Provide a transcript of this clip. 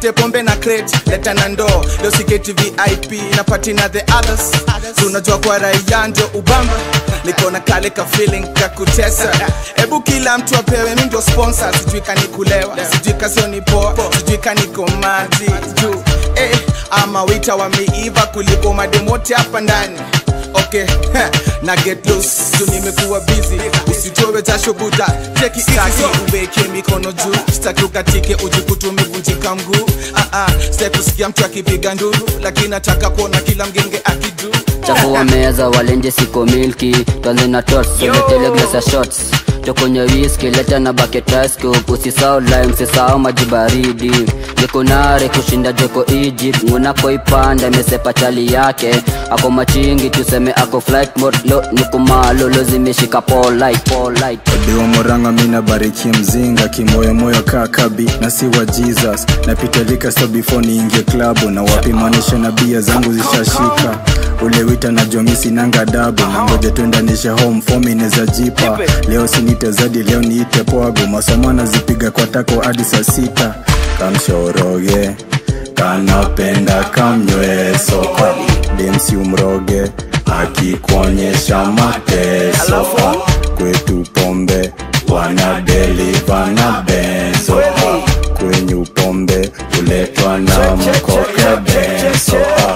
lete pombe na crate leta na ndoo leo siketi vip na pati na the others tunajua kwa raia ndio ubamba niko na kale ka feeling ka kutesa hebu kila mtu apewe mi ndio sponsor sijui kanikulewa sijui kasio ni poa sijui kaniko maji juu eh, ama wita wameiva kuliko mademote hapa ndani okay na get loose juu nimekuwa busy usitowe jasho buda cheki staki uweke mikono juu staki ukatike ujikutu umevunjika mguu ah, ah, sitaki kusikia mtu akipiga nduru lakini nataka kuona kila mgenge akidu chafua meza walenje siko milki twanze na tots soletele glasa shots chokonye whisky leta na bucket ice scoop usisao lime sisao maji baridi jekonare kushinda joko egypt ngunako ipanda imesepa chali yake ako machingi tuseme ako flight mode lo nikumalolo zimeshika polite polite Diwa moranga mina bariki mzinga kimoyomoyo kaa kabi na si wa jesus napitalika so before niingie klabu na wapimanisha na bia zangu zishashika ule wita na jomisi nanga dabu na ngoja tuendanishe home form ineza jipa leo sinite zadi leo niite pwago masomo nazipiga kwa tako hadi saa sita kamshoroge kanapenda kamnywe soka demsi umroge akikuonyesha mateso kwetu pombe wana deliva na benzo kwenye upombe uletwa na mkoka benzo